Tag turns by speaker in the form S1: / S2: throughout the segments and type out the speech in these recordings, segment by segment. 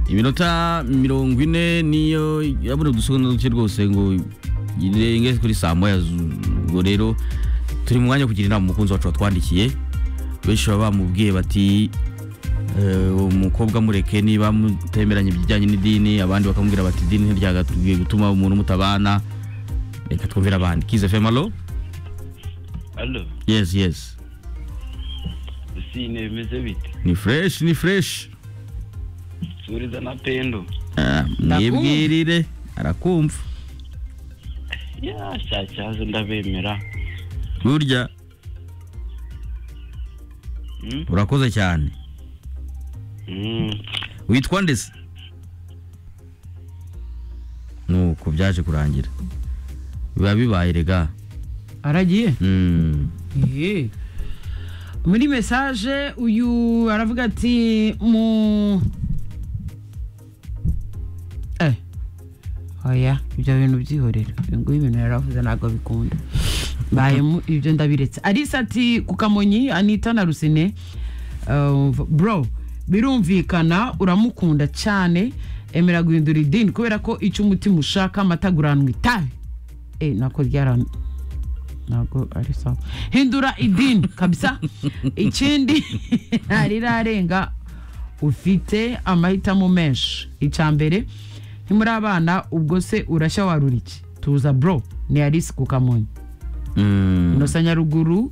S1: iminota mirongo ine niyo yabona udusegonda duke rwose ngo irenge kuri saa moya zu- ubwo rero turi mu mwanya wo kugira inama umukunzi wacu watwandikiye benshi baba bamubwiye bati eh, uwo mukobwa mureke niba mutemeranye ibijyanye n'idini abandi bakamubwira bati idini ntiryagakwiye gutuma umuntu mutabana reka twumvire abandi kize femalo
S2: alo
S1: yes yes
S2: sine bimeze bite
S1: ni fresh ni fresh
S2: suriza na pendo
S1: Ah, mwibwirire arakumva
S2: ya cyacyaze ndabemera
S1: burya
S2: Mm,
S1: urakoze cyane
S2: mm.
S1: witwa ndese nuko byaje kurangira biba bibaye rega
S3: aragiye
S1: Mm.
S3: Ehe. muri mesaje uyu aravuga ati mu Eh, oya ibyo bintu byihorera Uyu nguyu ibintu yaravuze ntabwo bikunda mbayemo ibyo ndabiretse arisa ati ku kamonyi anita na rusine Uh, bro birumvikana uramukunda cyane emera guhindura idini kubera ko icyo umutima ushaka amata guranwa itabi Eh, nako ryaran ntabwo ari sawa hindura idini kabisa ikindi ntarirarenga ufite amahitamo menshi icya mbere ntimuri abana ubwo se urashya warura iki tuza bro ni alice ku kamonyi
S1: Mm.
S3: inosa nyaruguru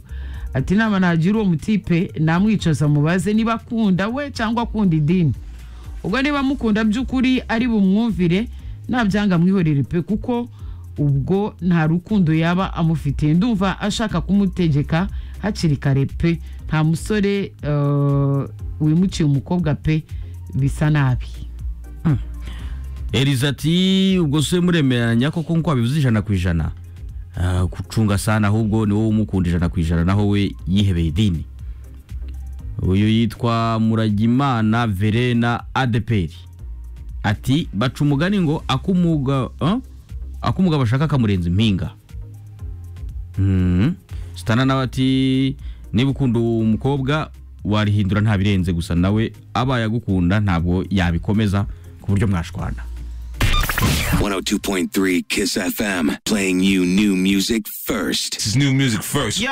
S3: ati inama nagira uwo mutipe namwicaza mubaze niba akunda we cyangwa akunda idini ubwo niba mukunda by'ukuri ari bumwumvire nabyanga mwihorere pe kuko ubwo nta rukundo yaba amufitiye ndumva ashaka kumutegeka hakiri kare pe nta musore eh, wimukiye umukobwa pe bisa nabi
S1: eliza ati ubwo se muremeranya koko nk'uko wabivuze ijana ku ijana Ah, gucunga sana ahubwo ni wowe umukunda ijana ku ijana naho we yihebeye idini uyu yitwa muragimana verena adeperi ati baca umugani ngo akumuga ah? akumuga bashaka kamurenza impinga Mm. sitana nawe ati niba ukunda uwo mukobwa warihindura ntabirenze gusa nawe abaye agukunda ntabwo yabikomeza ku buryo mwashwana
S4: 102.3 Kiss FM, playing you new music first.
S5: This is new music first.